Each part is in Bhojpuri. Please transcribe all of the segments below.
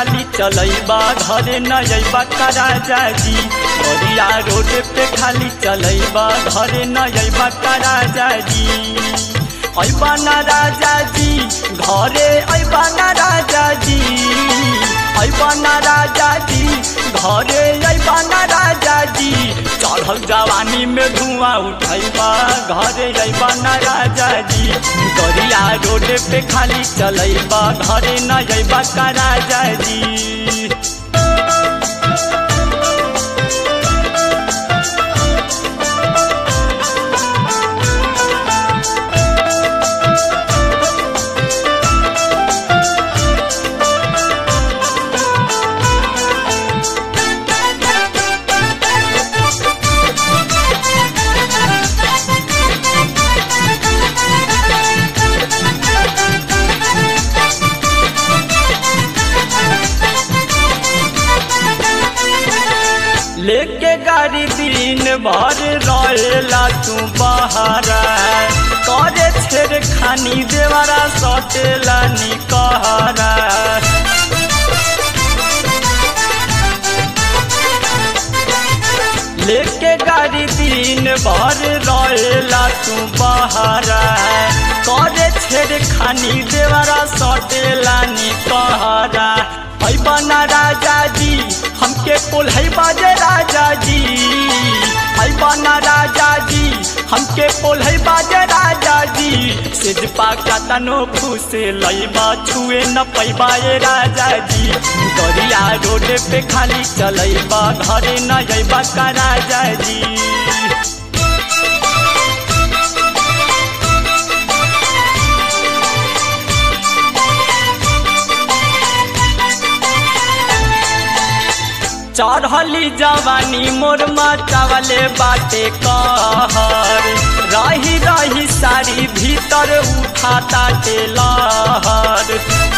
खाली चलैबा घरे न अइबा का राजा जी गरिया रोड पे खाली चलैबा घरे न अइबा का राजा जी अइबा ना राजा जी घरे अइबा ना राजा जी अइबा ना राजा जी घरे अइबा ना राजा जी चढ़ल जवानी में धुआं उठैबा घरे अइबा ना राजा जी गरिया रोड पे खाली चलैबा घरे न अइबा का राजा जी लेके गाड़ी दिन भर रहेला तू बहारा करे छेड़ खानी देवरा सटेला निकहरा लेके गाड़ी दिन भर रहेला तू बहारा करे छेड़ खानी देवरा सटेला निकहरा अइबा ना राजा जी हमके पोल्हई बाजे राजा जी अइबा ना राजा जी हमके पोल्हई बाजे राजा जी सिजपा का तनो फूसे लइबा छुए न पैबा ए राजा जी गरिया रोड पे खाली चलैबा घरे न अइबा का राजा जी चढ़ली जवानी मोर मचावले बाटे कहर रही रही सारी भीतर उठाता टेलहर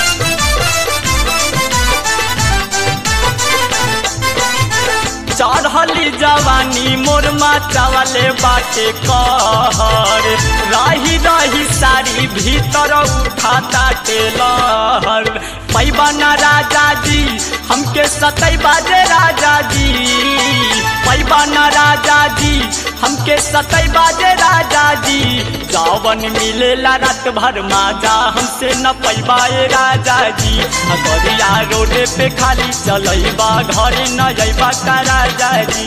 चढ़ली जवानी मोर मचावले बाटे कहर रही रही सारी भीतर उठाता टेलहर पैबा ना राजा जी हमके सतई बाजे राजा जी पैबा ना राजा जी हमके सतई बाजे राजा जी जावन मिलेला रात भर माजा हमसे न पैबा ए राजा जी गरिया रोड पे खाली चलैबा घरे न जैबा का राजा जी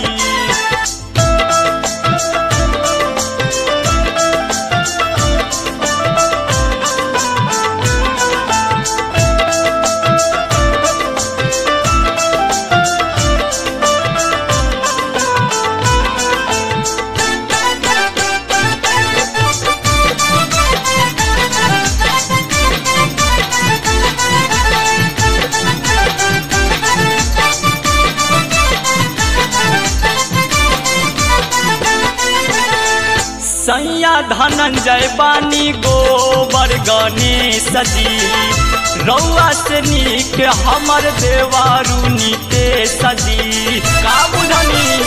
सैया धनंजय बानी गोबर गणेश जी रौआ से नीक हमर देवारू नीतेश जी का बुझनी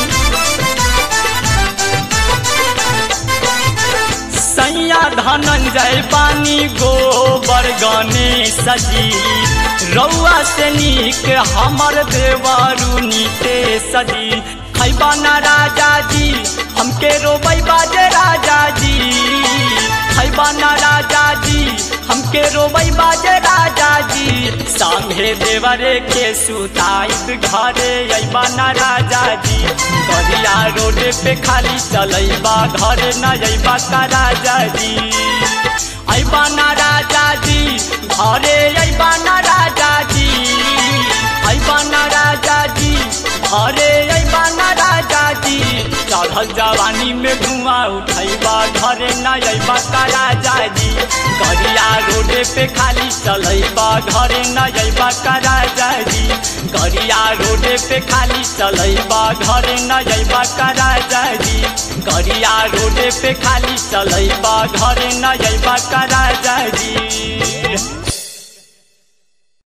सैया धनंजय बानी गोबर गणेश जी रौआ से नीक हमर देवारू नीतेश जी खैबा ना राजा जी हमके रोबई बाजे राजा जी खैबा ना राजा जी हमके रोबई बाजे राजा जी संगे देवरे के सुताइत घरे अइबा ना राजा जी गरिया रोड पे खाली चलैबा घरे न अइबा का राजा जी अइबा ना राजा जी घरे अइबा ना राजा जी अइबा ना राजा जी घरे अइबा ना राजा जी चढ़ल जवानी में धुआं उठैबा घरे न अइबा का राजा जी गरिया रोड पे खाली चलैबा घरे न अइबा का राजा जी गरिया रोड पे खाली चलैबा घरे न अइबा का राजा जी गरिया रोड पे खाली चलैबा घरे न अइबा का राजा जी